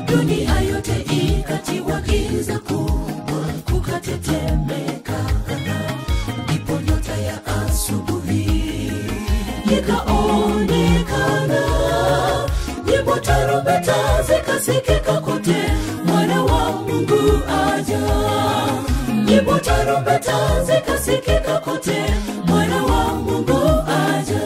dunia yote ikatiwa giza kubwa kukatetemeka ndipo nyota ya asubuhi ikaonekana nyimbo tarumbeta zikasikika kote mwana wa mungu aja nyimbo tarumbeta zikasikika kote mwana wa mungu aja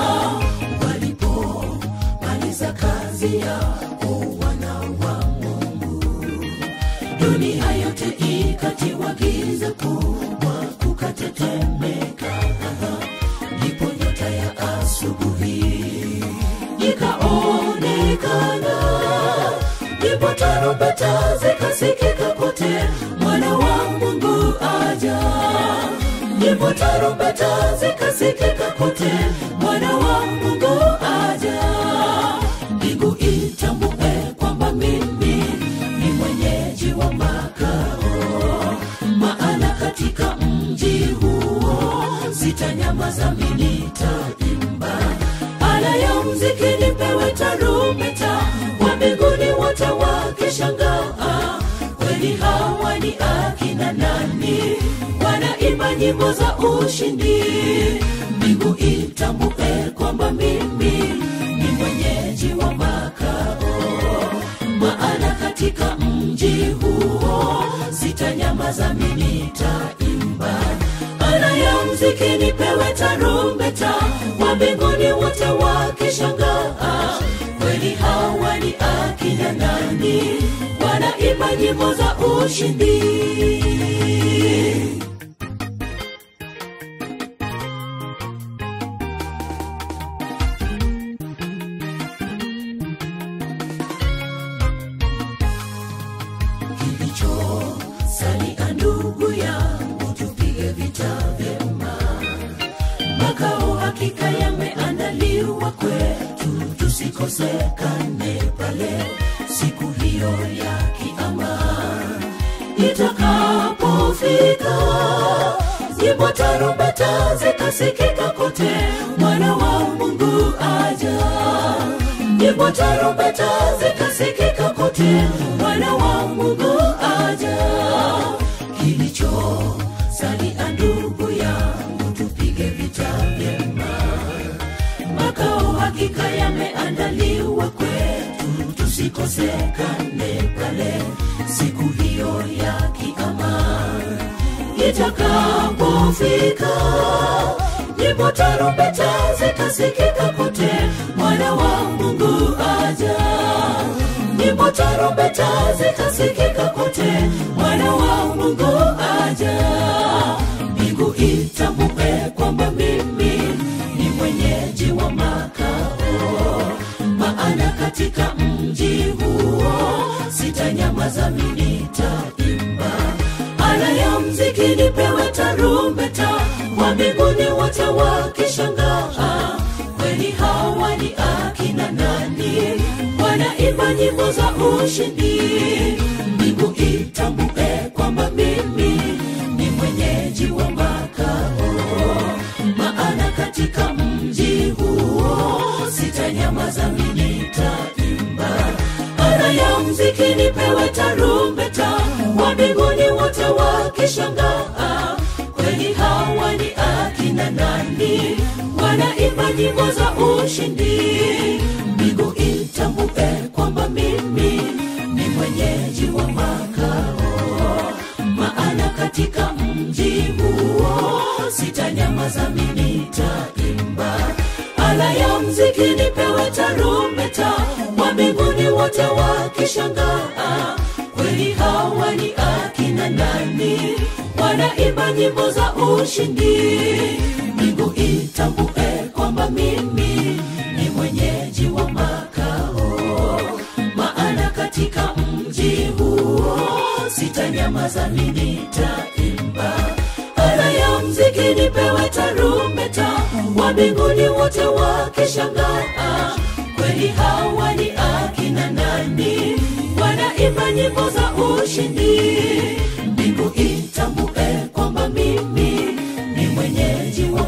walipomaliza kazi yao wana wa mungu dunia yote ikatiwa giza kubwa kukatetemeka ndipo nyota ya asubuhi ikaonekana ndipo tarumbeta zikasikika kote mwana wa mungu aja ndipo tarumbeta zikasikika kote mwana wa mungu aja mbingu itambue kwamba mimi ni mwenyeji wa makao maana katika mji huo sitanyamaza mimi nitaimba ala ya mziki nipewe tarumbeta wa mbinguni wote wakishangaa kweli hawa ni akina nani wanaimba nyimbo za ushindi mbingu itambue kwamba mimi ni mwenyeji wa makao maana katika mji huo sitanyamaza mimi nitaimba ala ya mziki nipewe tarumbeta wa mbinguni wote wakishangaa kweli hawa ni akina nani wanaimba nyimbo za ushindi kilicho salia ndugu yangu tupige vita vyema makao hakika yameandaliwa kwetu tusikosekane pale siku hiyo ya kiama itakapofika nyimbo tarumbeta zikasikika kote mwana wa mungu aja nyimbo tarumbeta zikasikika kote mwana wa mungu aja kilicho salia ndugu yangu tupige vita vyema makao hakika yameandaliwa kwetu tusikosekane pale siku hiyo ya kiama itakapofika nyimbo tarumbeta zikasikika kote mwana wa mungu aja nyimbo tarumbeta zikasikika kote mwana wa mungu aja mbingu itambue kwamba mimi ni mwenyeji wa makao maana katika mji huo sitanyamaza mimi nitaimba ala ya mziki nipewe tarumbeta wa mbinguni wote wakishangaa kweli hawa ni akina nani wanaimba nyimbo za ushindi mbingu itambue kwamba mimi ni mwenyeji wa makao maana katika mji huo sitanyamaza mimi nitaimba ala ya mziki nipewe tarumbeta wa mbinguni wote wakishangaa kweli hawa ni akina nani wanaimba nyimbo za ushindi mbingu itambue kwamba mimi ni mwenyeji wa makao maana katika mji huo sitanyamaza mimi nitaimba ala ya mziki nipewe tarumbeta wa mbinguni wote wakishangaa kweli hawa ni akina nani wanaimba nyimbo za ushindi mbingu itambue kwamba mimi ni mwenyeji wa makao maana katika mji huo sitanyamaza mimi nitaimba ala ya mziki nipewe tarumbeta wa mbinguni wote wakishangaa kweli hawa ni akina nani wanaimba nyimbo za ushindi mbingu itambue kwamba mimi ni mwenyeji wa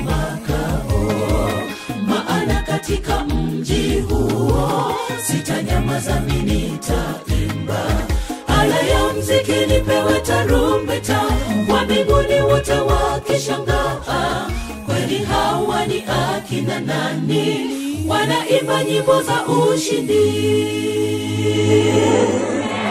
makao maana katika mji huo sitanyamaza mimi nitaimba mbinguni wote wakishangaa kweli hawa ni akina nani wanaimba nyimbo za ushindi